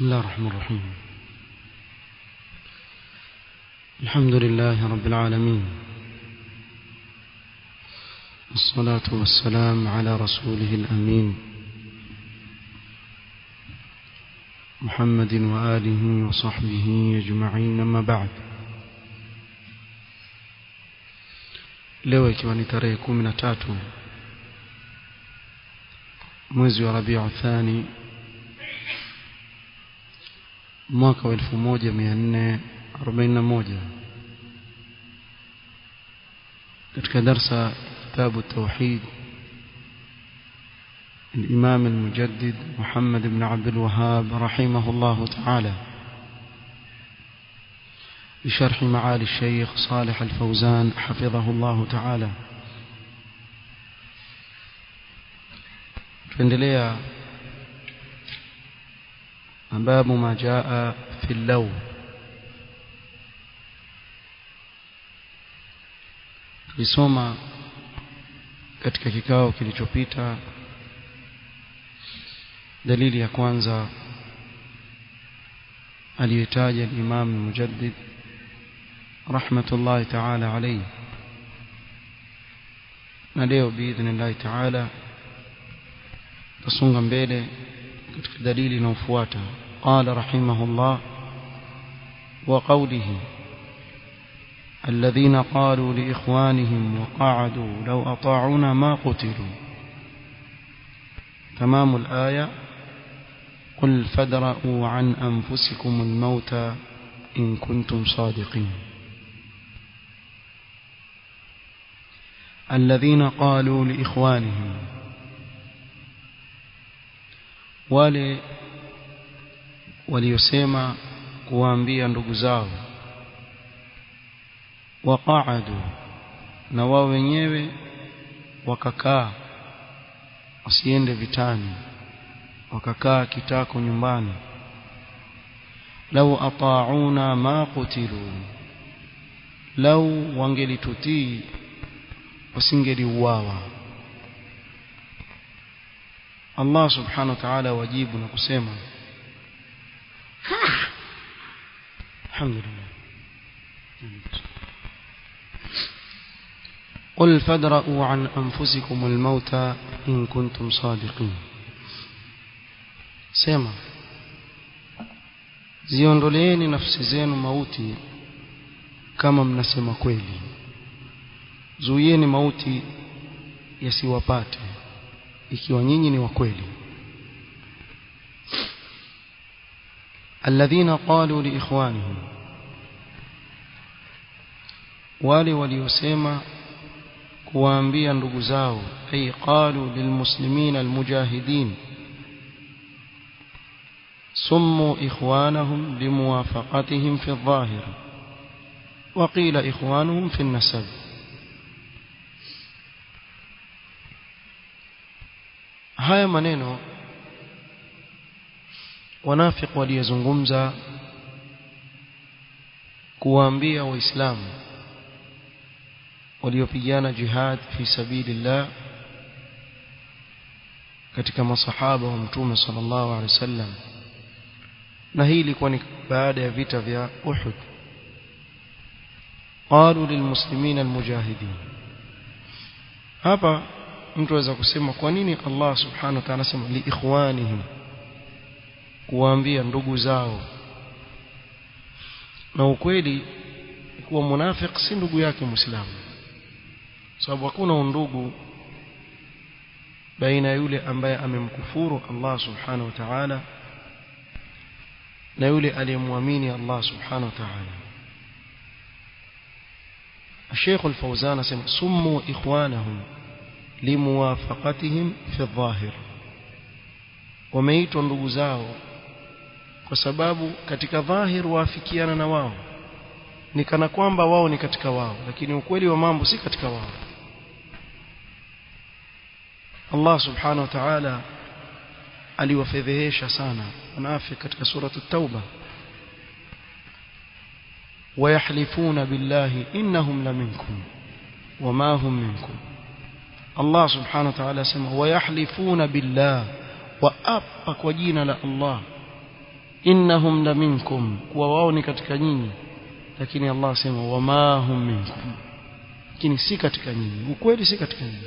بسم الله الرحمن الرحيم الحمد لله رب العالمين والصلاة والسلام على رسوله الأمين محمد وآله وصحبه أجمعين أما بعد leo ikiwa ni tarehe kumi na tatu mwezi wa rabiu thani mwaka wa elfu moja mia nne arobaini na moja katika darsa kitabu tauhid الإمام المجدد محمد بن عبد الوهاب رحمه الله تعالى بشرح معالي الشيخ صالح الفوزان حفظه الله تعالى tuendelea باب ما جاء في اللو tulisoma katika kikao kilichopita dalili ya kwanza aliyotaja al-Imam al-Mujaddid rahmatullahi ta'ala alayhi na leo biidhnillahi ta'ala tusonga mbele katika dalili inayofuata qala rahimahullah wa qawlihi الذين قالوا لإخوانهم وقعدوا لو أطاعونا ما قتلوا تمام الآية قل فادرءوا عن أنفسكم الموت إن كنتم صادقين الذين قالوا لإخوانهم wale waliosema kuwaambia ndugu zao waqaadu na wao wenyewe wakakaa wasiende vitani wakakaa kitako nyumbani lau ata'una ma qutilu lau wangelitutii wasingeliuawa Allah subhanahu wa ta'ala wajibu na kusema alhamdulillah قل فادرؤوا عن أنفسكم الموت إن كنتم صادقين سما ziondoleeni nafsi zenu mauti kama mnasema kweli zuieni mauti yasiwapate ikiwa nyinyi ni wa kweli alladhina qalu liikhwanihim wale waliosema kuwaambia ndugu zao ay qalu lilmuslimina almujahidin سموا إخوانهم لموافقتهم في الظاهر وقيل إخوانهم في النسب haya maneno wanafiki waliyezungumza kuwaambia waislamu waliopigana jihad fi sabilillah katika masahaba wa mtume sallallahu alaihi wasallam na hii ilikuwa ni baada ya vita vya Uhud qalu lilmuslimina almujahidin hapa mtu aweza kusema kwa nini Allah subhanahu wa ta'ala anasema li ikhwanihim kuwaambia ndugu zao na ukweli kuwa munafiki si ndugu yake muislamu sababu hakuna undugu baina yule ambaye amemkufuru Allah subhanahu wa ta'ala na yule aliyemwamini Allah subhanahu wa ta'ala الشيخ الفوزان سمع سموا إخوانهم limuwafaqatihim fi dhahir wameitwa ndugu zao kwa sababu katika dhahir waafikiana na wao ni kana kwamba wao ni katika wao lakini ukweli wa mambo si katika wao Allah subhanahu wa ta'ala aliwafedhehesha sana wanafiki katika suratu tauba ويحلفون بالله إنهم لمنكم وما هم منكم Allah subhanahu wa ta'ala asema wayahlifuna billah wa apa kwa jina la Allah innahum la minkum kuwa wao ni katika nyinyi lakini Allah asema wama hum minkum lakini si katika nyinyi ukweli si katika nyinyi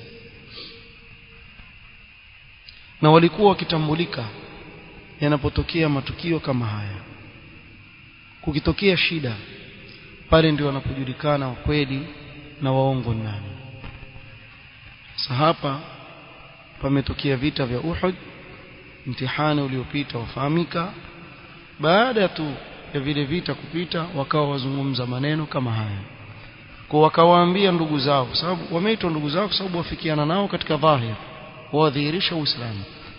na walikuwa wakitambulika yanapotokea matukio kama haya kukitokea shida pale ndio wanapojulikana wakweli na waongo nani sasa hapa pametokea vita vya Uhud mtihani uliopita wafahamika baada tu ya vile vita kupita wakawa wazungumza maneno kama haya kwa wakawaambia ndugu zao kwa sababu wameitwa ndugu zao kwa sababu wafikiana nao katika dhahir wadhihirisha uislamu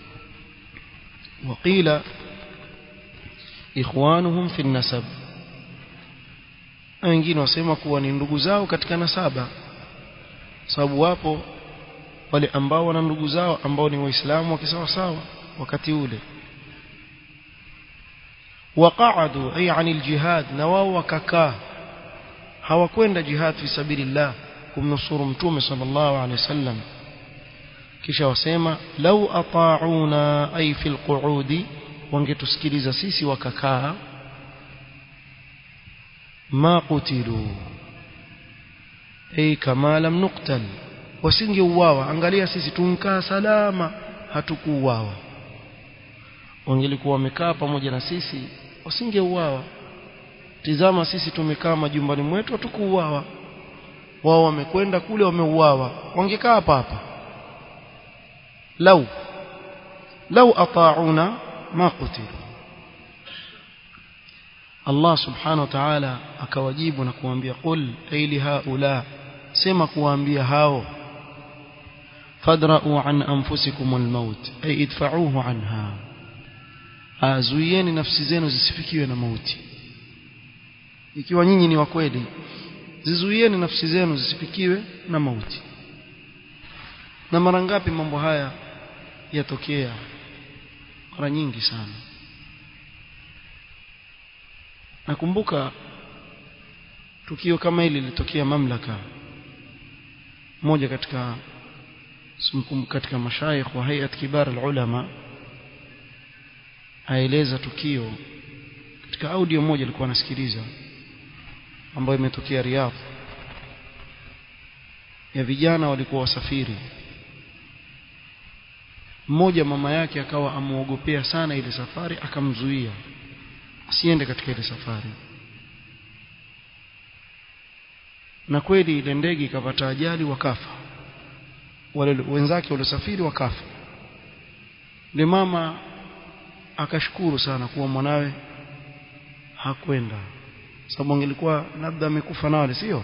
وقيل ikhwanuhum fi nasab wengine wasema kuwa ni ndugu zao katika nasaba sababu wapo wale ambao wana ndugu zao ambao ni waislamu wakisawa sawa wakati ule waqa'adu ay 'anil jihad na wao wakakaa hawakwenda jihad fi sabilillah kumnusuru mtume sallallahu alaihi wasallam kisha wasema lau ata'una ay fil qu'udi wangetusikiliza sisi wakakaa ma qutilu ay kama lam nuqtal wasingeuawa angalia sisi tunkaa salama hatukuuawa wangelikuwa wamekaa pamoja na sisi wasingeuawa tizama sisi tumekaa majumbani mwetu hatukuuawa wao wamekwenda kule wameuawa wangekaa hapa hapa lau lau ata'una ma qutilu Allah subhanahu wa ta'ala akawajibu na kuambia qul ayli haula sema kuambia hao fadra'u an anfusikum almaut ay idfa'uhu anha azuieni nafsi zenu zisifikiwe na mauti ikiwa nyinyi ni wa kweli zizuieni nafsi zenu zisifikiwe na mauti na mara ngapi mambo haya yatokea mara nyingi sana nakumbuka tukio kama hili lilitokea mamlaka moja katika katika mashayikh wa hayat kibar ulama aeleza tukio katika audio moja alikuwa anasikiliza ambayo imetokea Riyadh ya vijana walikuwa wasafiri mmoja mama yake akawa amuogopea sana ile safari akamzuia asiende katika ile safari na kweli ile ndege ikapata ajali wakafa wale wenzake waliosafiri wakafa ile mama akashukuru sana kuwa mwanawe hakwenda sababu angelikuwa labda amekufa na wale sio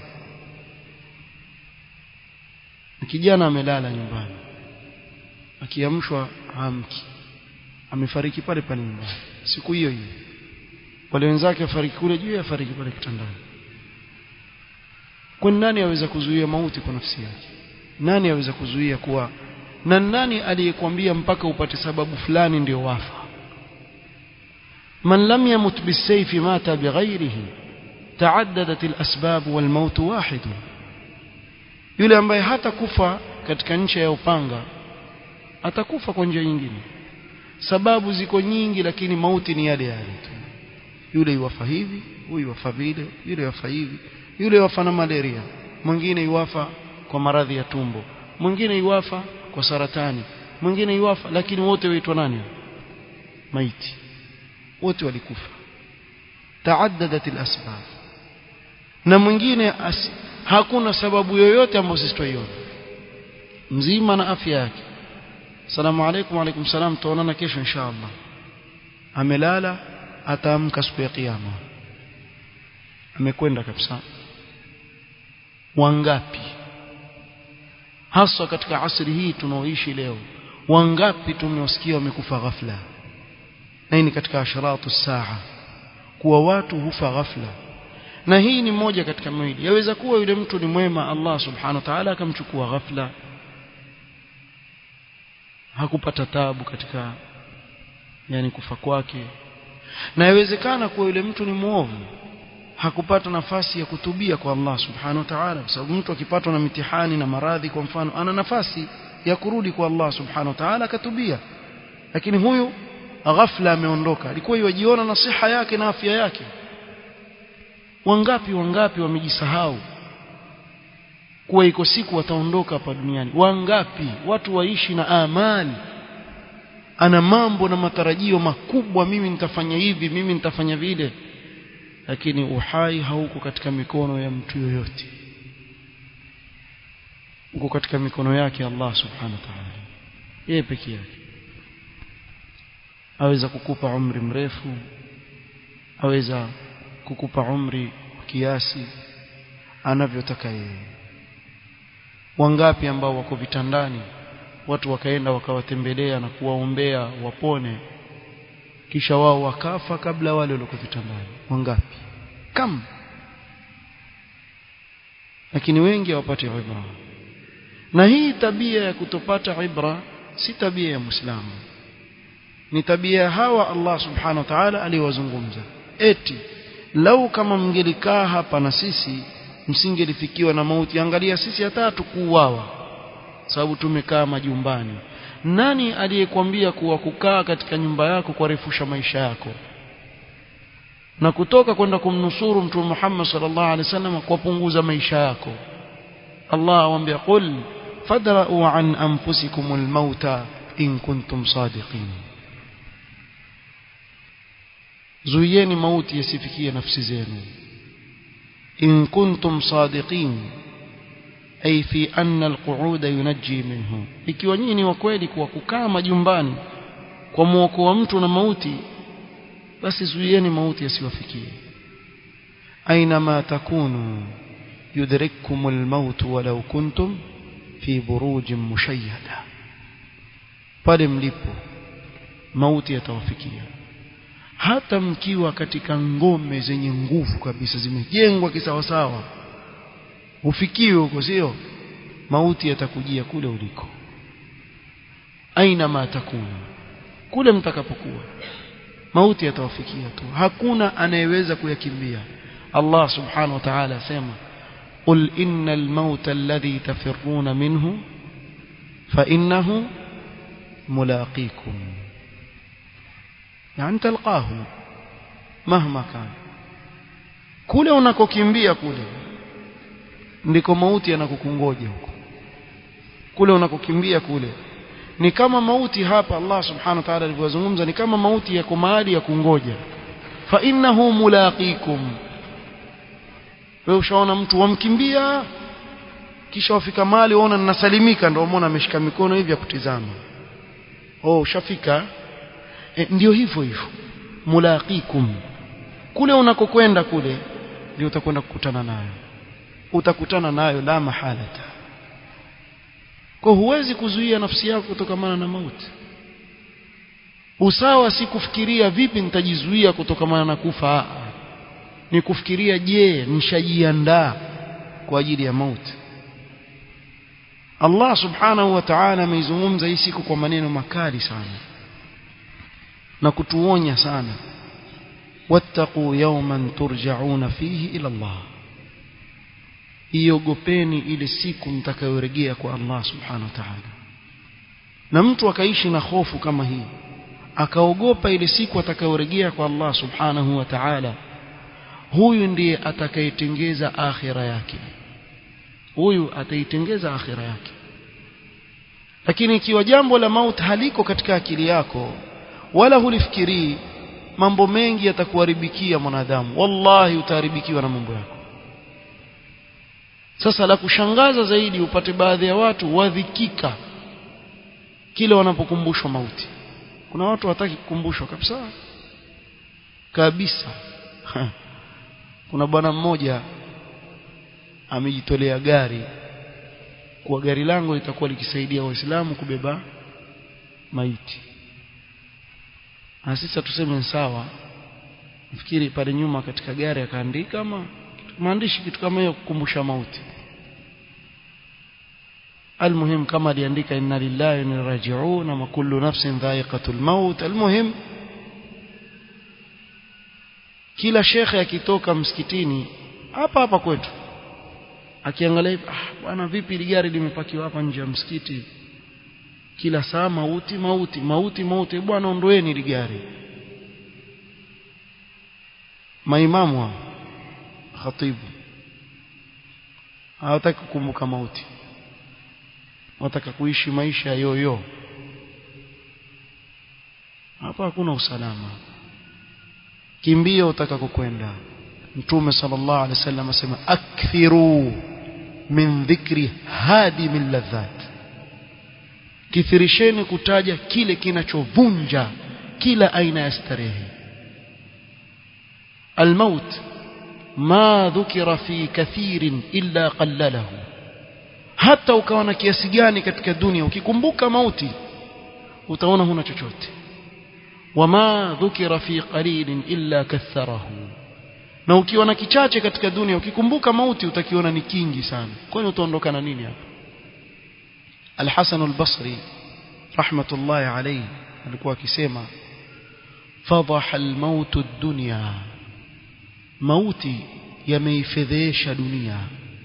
kijana amelala nyumbani akiamshwa hamki amefariki pale pale nyumbani siku hiyo hiyo wale wenzake wafariki kule juu afariki pale kitandani kwani nani aweza kuzuia mauti kwa nafsi yake nani aweza kuzuia kuwa na nani aliyekwambia mpaka upate sababu fulani ndio wafa man lam yamut bisayfi mata bighairihi taaddadat alasbab walmaut wahid yule ambaye hata kufa katika ncha ya upanga atakufa kwa njia nyingine sababu ziko nyingi lakini mauti ni yale yale tu yule yuwafa hivi huyu yuwafa vile yule yuwafa hivi yule yuwafa na malaria mwingine yuwafa kwa maradhi ya tumbo mwingine yuwafa kwa saratani mwingine yuwafa lakini wote waitwa nani maiti wote walikufa taaddadat alasbab na mwingine as, hakuna sababu yoyote ambayo sisi tuiona mzima na afya yake salamu alaykum alaykum salam tuonana kesho inshallah amelala ataamka siku ya kiyama amekwenda kabisa wangapi haswa katika asri hii tunaoishi leo wangapi tumewasikia wamekufa ghafla na hii ni katika asharatu saa kuwa watu hufa ghafla na hii ni moja katika mawili yaweza kuwa yule mtu ni mwema Allah subhanahu wa ta'ala akamchukua ghafla hakupata tabu katika yani kufa kwake na yawezekana kuwa yule mtu ni muovu hakupata nafasi ya kutubia kwa Allah subhanahu wa ta'ala kwa sababu mtu akipatwa na mitihani na maradhi kwa mfano ana nafasi ya kurudi kwa Allah subhanahu wa ta'ala akatubia lakini huyu ghafla ameondoka alikuwa yajiona na siha yake na afya yake wangapi wangapi wamejisahau kuwa iko siku wataondoka hapa duniani wangapi watu waishi na amali ana mambo na matarajio makubwa mimi nitafanya hivi mimi nitafanya vile lakini uhai hauko katika mikono ya mtu yoyote uko katika mikono yake Allah subhanahu wa ta'ala yeye peke yake aweza kukupa umri mrefu aweza kukupa umri kiasi anavyotaka yeye wangapi ambao wako vitandani watu wakaenda wakawatembelea na kuwaombea wapone kisha wao wakafa kabla wale walio vitandani wangapi kam lakini wengi hawapati ibra na hii tabia ya kutopata ibra si tabia ya muislamu ni tabia hawa Allah subhanahu wa ta'ala aliwazungumza eti lau kama mngelikaa hapa na sisi msingelifikiwa na mauti angalia sisi hata tukuuawa sababu tumekaa majumbani nani aliyekwambia kuwa kukaa katika nyumba yako kurefusha maisha yako na kutoka kwenda kumnusuru mtume Muhammad sallallahu alaihi wasallam kwa punguza maisha yako Allah awambia qul fadra'u an anfusikumul mauta in kuntum sadiqin zuieni mauti yasifikie nafsi zenu in kuntum sadiqin ay fi anna alqu'uda yunajji minhu ikiwa nyinyi ni wa kweli kwa kukaa majumbani kwa muokoa mtu na mauti basi zuieni mauti yasiwafikie aina ma takunu yudrikkum almaut walau kuntum fi burujin mushayyada pale mlipo mauti yatawafikia hata mkiwa katika ngome zenye nguvu kabisa zimejengwa kisawasawa ufikiwe huko sio mauti yatakujia kule uliko aina ma takunu kule mtakapokuwa mauti yatawafikia tu hakuna anayeweza kuyakimbia Allah subhanahu wa ta'ala asema qul innal mauta alladhi tafirruna minhu fa innahu mulaqikum yani talqahu mahma kan kule unakokimbia kule ndiko mauti yanakukungoja huko kule unakokimbia kule ni kama mauti hapa Allah subhanahu wa ta'ala alivyozungumza ni kama mauti yako mahali ya kungoja fa innahu mulaqikum wewe ushaona mtu wamkimbia kisha wafika mahali waona ninasalimika ndio umeona ameshika mikono hivi ya kutizama oh ushafika e, ndio hivyo hivyo mulaqikum kule unakokwenda kule ndio utakwenda kukutana nayo utakutana nayo la mahalata kwa huwezi kuzuia nafsi yako kutokamana na mauti usawa si kufikiria vipi nitajizuia kutokamana na kufa ni kufikiria je nishajiandaa kwa ajili ya mauti Allah subhanahu wa ta'ala ameizungumza hii siku kwa maneno makali sana na kutuonya sana wattaqu yawman turja'una fihi ila Allah iogopeni ile siku mtakayorejea kwa Allah subhanahu wa ta'ala na mtu akaishi na hofu kama hii akaogopa ile siku atakayorejea kwa Allah subhanahu wa ta'ala huyu ndiye atakayetengeza akhira yake huyu ataitengeza akhira yake lakini ikiwa jambo la mauti haliko katika akili yako wala hulifikirii mambo mengi yatakuharibikia mwanadamu wallahi utaharibikiwa na mambo yako sasa la kushangaza zaidi upate baadhi ya watu wadhikika kile wanapokumbushwa mauti kuna watu hataki kukumbushwa kabisa kabisa kuna bwana mmoja amejitolea gari kwa gari langu litakuwa likisaidia waislamu kubeba maiti na sisi tuseme sawa nafikiri pale nyuma katika gari akaandika ama maandishi kitu kama hiyo kukumbusha mauti المهم كما aliandika inna lillahi wa inna raji'un wa kullu nafsin dha'iqatul maut المهم kila shekhe akitoka msikitini hapa hapa kwetu akiangalia hivi ah bwana vipi ile gari limepakiwa hapa nje ya msikiti kila saa mauti mauti mauti mauti bwana ondoeni ile gari maimamu hao khatibu hawataki kukumbuka mauti wataka kuishi maisha ya yoyo hapa hakuna usalama kimbia utaka kukwenda mtume sallallahu alaihi wasallam asema akthiru min dhikri hadi min ladhat kithirisheni kutaja kile kinachovunja kila aina ya starehe الموت ما ذكر في كثير إلا قلله hata ukawa na kiasi gani katika dunia ukikumbuka mauti utaona huna chochote wama dhukira fi qalilin illa katharahu na ukiwa na kichache katika dunia ukikumbuka mauti utakiona ni kingi sana kwani utaondoka na nini hapa Al-Hasan al-Basri rahmatullahi alayhi alikuwa akisema fadhaha al-maut ad-dunya mauti yameifedhesha dunia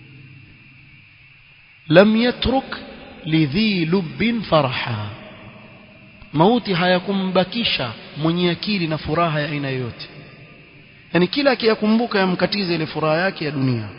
lam yatruk lidhi lubbin faraha mauti hayakumbakisha mwenye akili na furaha ya aina yoyote yani kila akiyakumbuka yamkatiza ile furaha yake ya dunia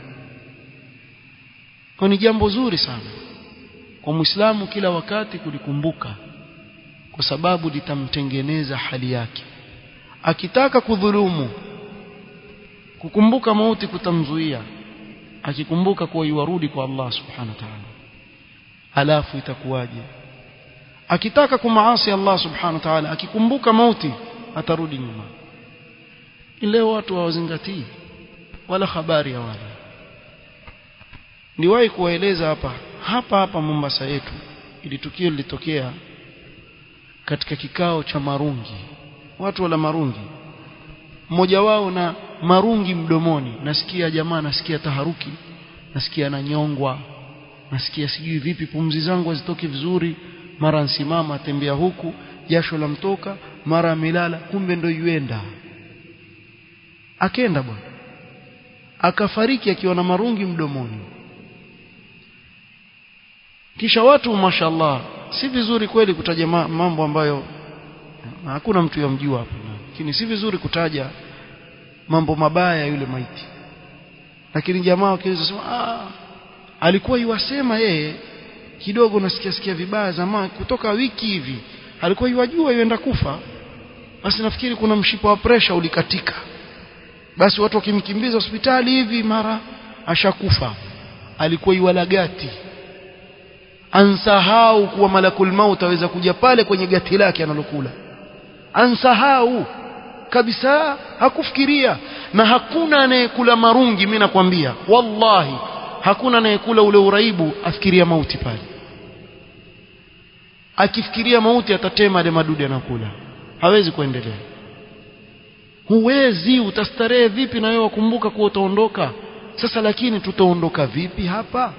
kwa ni jambo zuri sana kwa muislamu kila wakati kulikumbuka kwa sababu litamtengeneza hali yake akitaka kudhulumu kukumbuka mauti kutamzuia akikumbuka kuwa yuarudi kwa Allah subhanahu wa ta'ala alafu itakuwaje akitaka kumaasi Allah subhanahu wa ta'ala akikumbuka mauti atarudi nyuma leo watu hawazingatii wala habari ya wala niwahi kuwaeleza hapa hapa hapa Mombasa yetu ili tukio lilitokea katika kikao cha marungi watu wala marungi mmoja wao na marungi mdomoni nasikia jamaa nasikia taharuki nasikia nanyongwa nasikia sijui vipi pumzi zangu hazitoki vizuri mara nsimama atembea huku jasho la mtoka mara amelala kumbe ndo yuenda akenda bwana akafariki akiwa na marungi mdomoni kisha watu mashallah si vizuri kweli kutaja mambo ambayo hakuna mtu yamjua hapa lakini si vizuri kutaja mambo mabaya yule maiti lakini jamaa wakiweza sema ah alikuwa yuwasema yeye kidogo nasikia sikia vibaya zamani kutoka wiki hivi alikuwa yuwajua yuenda kufa basi nafikiri kuna mshipa wa presha ulikatika basi watu wakimkimbiza hospitali hivi mara ashakufa alikuwa yuwalagati ansahau kuwa malakul maut aweza kuja pale kwenye gati lake analokula ansahau kabisa hakufikiria na hakuna anayekula marungi mimi nakwambia wallahi hakuna anayekula ule uraibu afikiria mauti pale akifikiria mauti atatema ile madudu anakula hawezi kuendelea huwezi utastarehe vipi na wewe wakumbuka kuwa utaondoka sasa lakini tutaondoka vipi hapa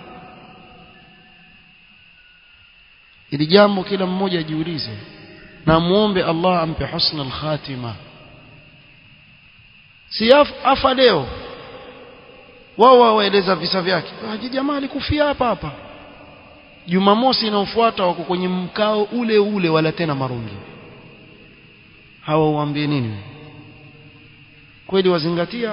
ili jambo kila mmoja ajiulize na muombe Allah ampe husna al-khatima si afa leo wao waeleza visa vyake ah jamaa alikufia hapa hapa Jumamosi inayofuata wako kwenye mkao ule ule wala tena marungi hawa uambie nini kweli wazingatia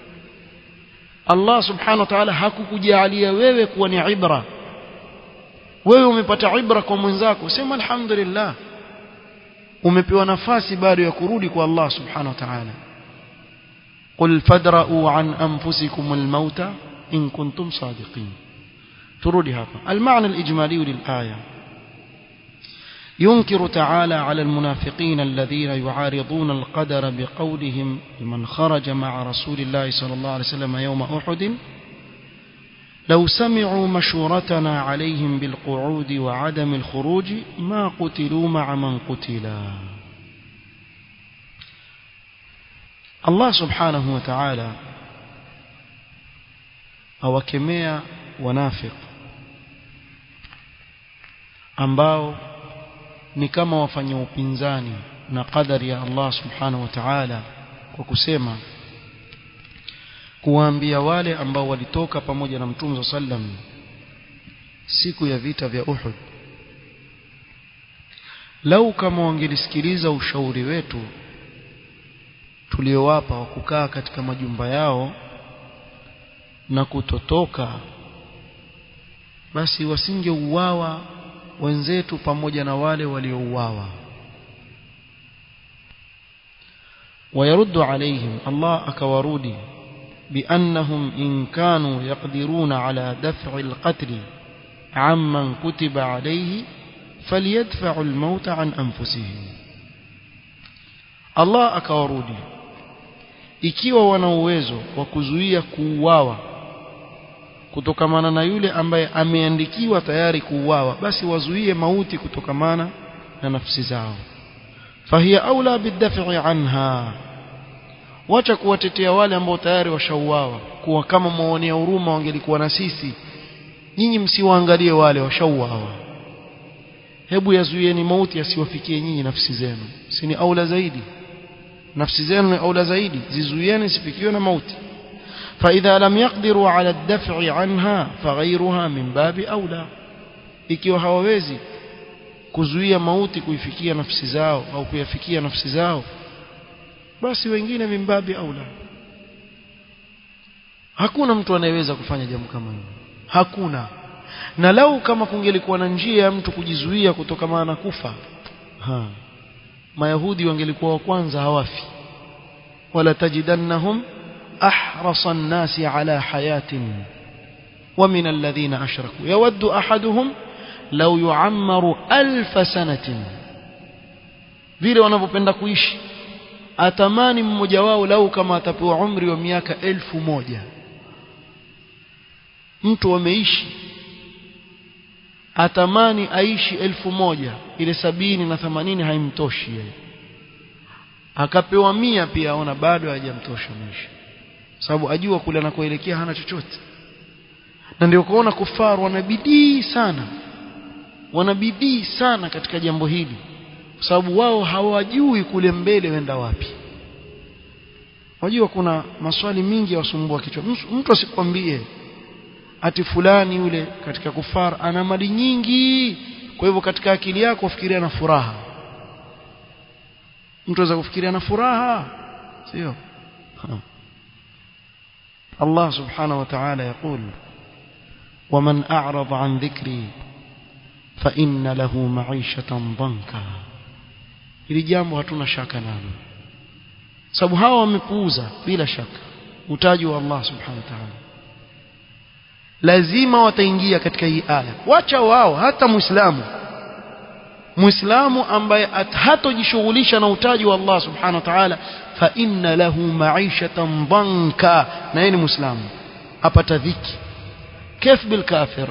Allah subhanahu wa ta'ala hakukujalia wewe kuwa ni ibra wewe umepata ibra kwa mwenzako sema alhamdulillah umepewa nafasi bado ya kurudi kwa Allah subhanahu wa ta'ala قل فادرؤوا عن أنفسكم الموت إن كنتم صادقين ترودي هذا المعنى الإجمالي للآية ينكر تعالى على المنافقين الذين يعارضون القدر بقولهم لمن خرج مع رسول الله صلى الله عليه وسلم يوم أحد لو سمعوا مشورتنا عليهم بالقعود وعدم الخروج ما قتلوا مع من قتلا Allah subhanahu wa ta'ala awakemea wanafiq ambao ni kama wafanya upinzani na qadari ya Allah subhanahu wa ta'ala kwa kusema kuwaambia wale ambao walitoka pamoja na Mtume sallam siku ya vita vya Uhud lau kama wangelisikiliza ushauri wetu tuliowapa wa kukaa katika majumba yao na kutotoka basi wasingeuawa wenzetu pamoja na wale waliouawa ويرد عليهم الله أكورودي بأنهم إن كانوا يقدرون على دفع القتل عمن كتب عليه فليدفعوا الموت عن أنفسهم الله أكورودي ikiwa wana uwezo wa kuzuia kuuawa kutokamana na yule ambaye ameandikiwa tayari kuuawa basi wazuie mauti kutokamana na nafsi zao fahiya aula bidaf'i anha wacha kuwatetea wale ambao tayari washauawa kuwa kama muonea huruma wangelikuwa na sisi nyinyi msiwaangalie wale washauawa hebu yazuieni mauti asiwafikie nyinyi nafsi zenu si ni aula zaidi nafsi zenu ni aula zaidi zizuieni sifikiwe na mauti فإذا لم يقدروا على الدفع عنها فغيرها من باب أولى ikiwa hawawezi kuzuia mauti kuifikia nafsi zao au kuyafikia nafsi zao basi wengine mimbabi aula hakuna mtu anayeweza kufanya jambo kama hilo hakuna na lau kama kungelikuwa na njia ya mtu kujizuia kutokana na kufa ha mayahudi wangelikuwa wa kwanza hawafi wala tajidannahum ahrasa an-nasi ala hayatin ومن الذين أشركوا يود أحدهم لو يعمر ألف سنة vile wanavyopenda kuishi atamani mmoja wao lau kama atapewa umri wa miaka elfu moja mtu ameishi atamani aishi elfu moja ile sabini na themanini haimtoshi yeye akapewa mia pia aona bado hajamtosha maisha sababu ajua kule anakoelekea hana chochote na ndio kuona kufaru wanabidii sana wanabidii sana katika jambo hili kwa sababu wao hawajui kule mbele wenda wapi wajua kuna maswali mingi yawasumbua kichwa mtu asikwambie ati fulani yule katika kufar ana mali nyingi kwa hivyo katika akili yako ufikiria na furaha mtu aweza kufikiria na furaha sio Allah subhanahu wa ta'ala يقول ومن أعرض عن ذكري فإن له معيشة ضنكا ili jambo hatuna shaka nalo sababu hawa wamepuuza bila shaka utaji wa Allah subhanahu wa ta'ala lazima wataingia katika hii aya wacha wao hata muislamu muislamu ambaye hatojishughulisha na utaji wa Allah subhanahu wa ta'ala fa inna lahu ma'ishatan dhanka na yeye ni muislamu apata dhiki kif bil kafir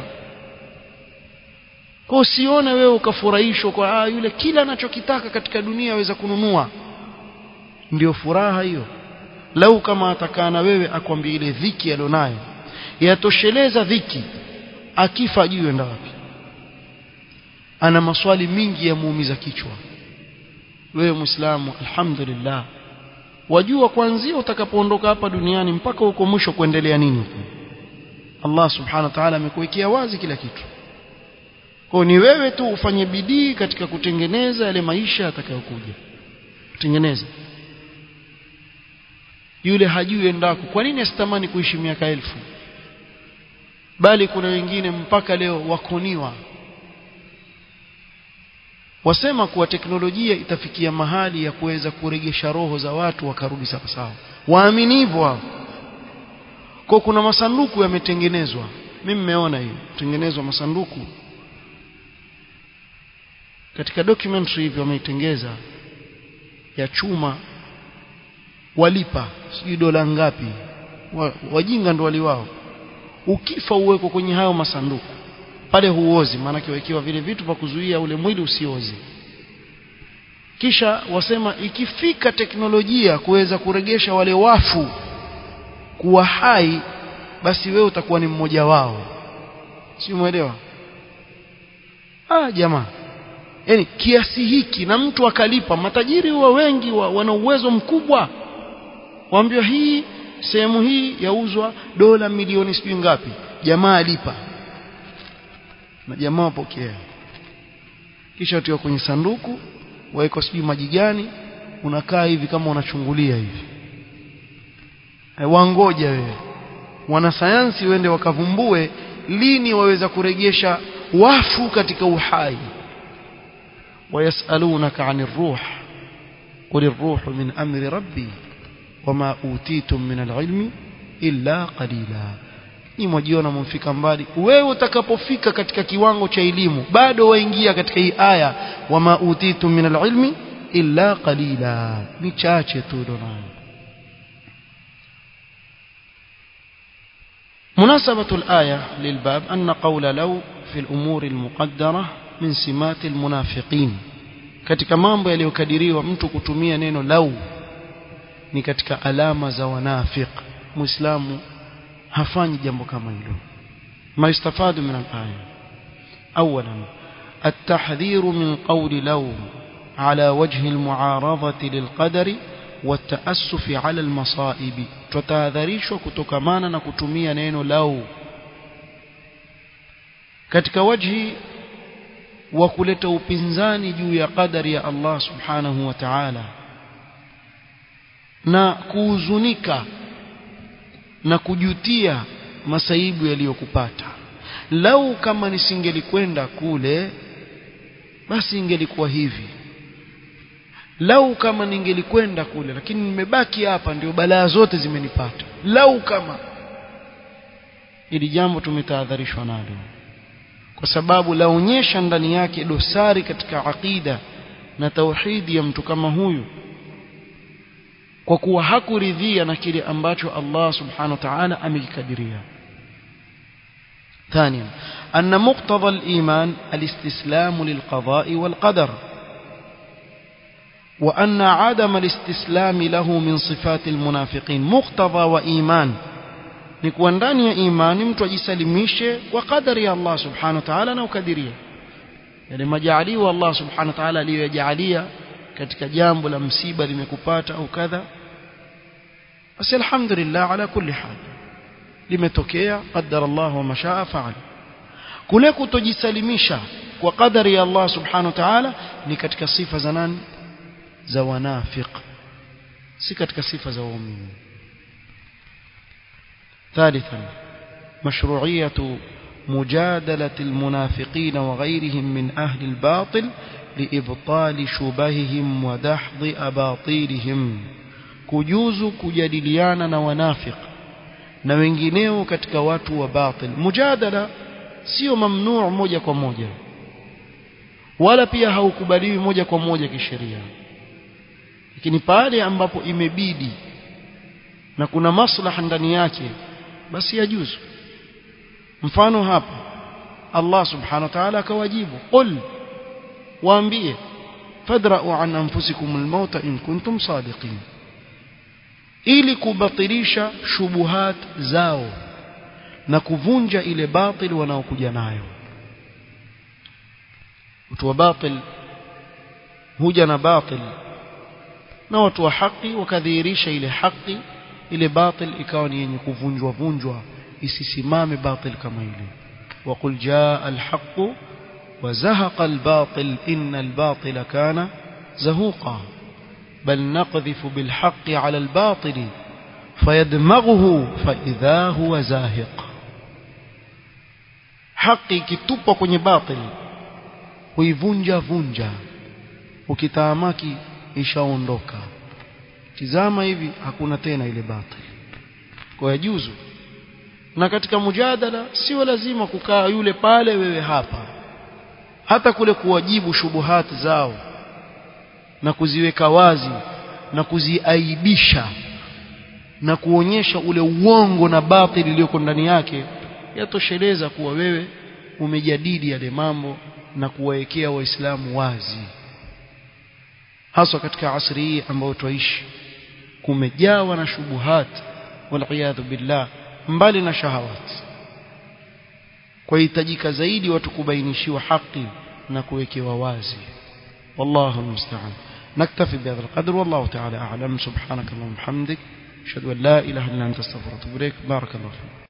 kwa usione wewe ukafurahishwa kwa ah, yule kila anachokitaka katika dunia aweza kununua ndio furaha hiyo lau kama atakaa na wewe akwambia ile dhiki alionayo yatosheleza dhiki akifa ajui enda wapi ana maswali mingi ya muumiza kichwa wewe muislamu alhamdulillah wajua kuanzia utakapoondoka hapa duniani mpaka huko mwisho kuendelea nini Allah subhanahu wa ta'ala amekuwekea wazi kila kitu kwa ni wewe tu ufanye bidii katika kutengeneza yale maisha yatakayokuja kutengeneza yule hajui endako kwa nini asitamani kuishi miaka elfu bali kuna wengine mpaka leo wakoniwa wasema kuwa teknolojia itafikia mahali ya kuweza kuregesha roho za watu wakarudi sawa sawa waamini hivyo wao kwa kuna masanduku yametengenezwa mimi nimeona hiyo tengenezwa masanduku katika documentary hivyo wameitengeza ya chuma walipa sijui dola ngapi wajinga ndo waliwao ukifa uweko kwenye hayo masanduku pale huozi maanake wakiwa vile vitu vya kuzuia ule mwili usiozi kisha wasema ikifika teknolojia kuweza kuregesha wale wafu kuwa hai basi wewe utakuwa ni mmoja wao si umeelewa ah jamaa yani kiasi hiki na mtu akalipa matajiri huwa wengi wa, wana uwezo mkubwa waambiwa hii sehemu hii yauzwa dola milioni sijui ngapi jamaa alipa na jamaa wapokea kisha utiwa kwenye sanduku wawekwa sijui maji gani unakaa hivi kama unachungulia hivi wangoja wewe wanasayansi wende wakavumbue lini waweza kuregesha wafu katika uhai wayasalunaka anir ruh qul ar-ruhu min amri rabbi wama utitum min al-ilmi illa qalila ni mwajiona mumfika mbali wewe utakapofika katika kiwango cha elimu bado waingia katika hii aya wama utitum min al-ilmi illa qalila ni chache tu donayo مناسبة الآية للباب أن قول لو في الأمور المقدرة من سمات المنافقين katika mambo yaliyokadiriwa mtu kutumia neno lau ni katika alama za wanafiq muislamu hafanyi jambo kama hilo ما يستفاد من الآية أولا التحذير من قول لو على وجه المعارضة للقدر والتأسف على المصائب tutahadharishwa kutokamana na kutumia neno lau katika wajhi wa kuleta upinzani juu ya qadari ya Allah subhanahu wa ta'ala na kuhuzunika na kujutia masaibu yaliyokupata lau kama nisingelikwenda kule basi ingelikuwa hivi lau kama ningelikwenda kule lakini nimebaki hapa ndio balaa zote zimenipata lau kama ili jambo tumetahadharishwa nalo kwa sababu laonyesha ndani yake dosari katika aqida na tauhidi ya mtu kama huyu kwa kuwa hakuridhia na kile ambacho Allah subhanahu wa ta'ala amekikadiria ثانيا أن مقتضى الإيمان الاستسلام للقضاء والقدر وأن عدم الاستسلام له من صفات المنافقين مقتضى وإيمان نكون ndani ya imani mtu ajisalimishe kwa kadari ya Allah subhanahu wa ta'ala na ukadiria yale majaliwa Allah subhanahu wa ta'ala aliyojalia katika jambo la msiba limekupata au kadha basi alhamdulillah ala kulli hal limetokea qadara Allah wa mashaa fa'al kule kutojisalimisha kwa kadari ya Allah subhanahu wa ta'ala ni katika sifa za nani za wanafiq si katika sifa za waumini ثالثا مشروعية مجادلة المنافقين وغيرهم من أهل الباطل لإبطال شبههم ودحض أباطيلهم كجوز كجادليانا ونافق na wengineo katika watu wa batil mujadala sio mamnuu moja kwa moja wala pia haukubaliwi moja kwa moja kisheria lakini pale ambapo imebidi na kuna maslaha ndani yake basi yajuzu mfano hapa Allah subhanahu wa ta'ala akawajibu qul waambie fadra'u an anfusikum al-maut in kuntum sadiqin ili kubatilisha shubuhat zao na kuvunja ile batil wanaokuja nayo watu wa batil huja na batil na watu wa haki wakadhihirisha ile haki ile batil ikawa ni yenye kuvunjwa vunjwa isisimame batil kama ile وقل جاء الحق وزهق الباطل إن الباطل كان زهوقا بل نقذف بالحق على الباطل فيدمغه فإذا هو زاهق حقي كتوبة kwenye batil huivunja vunja ukitaamaki ishaondoka tizama hivi hakuna tena ile batil kwa yajuzu na katika mujadala sio lazima kukaa yule pale wewe hapa hata kule kuwajibu shubuhati zao na kuziweka wazi na kuziaibisha na kuonyesha ule uongo na batili iliyoko ndani yake yatosheleza kuwa wewe umejadili yale mambo na kuwaekea waislamu wazi haswa katika asri hii ambayo twaishi kumejawa na shubuhat waliyadhu billah mbali na shahawat kwa hitajika zaidi watu kubainishiwa haki na kuwekewa wazi والله المستعان نكتفي بهذا القدر والله تعالى أعلم سبحانك اللهم وبحمدك أشهد أن لا إله إلا أنت استغفرك وأتوب إليك بارك الله فيك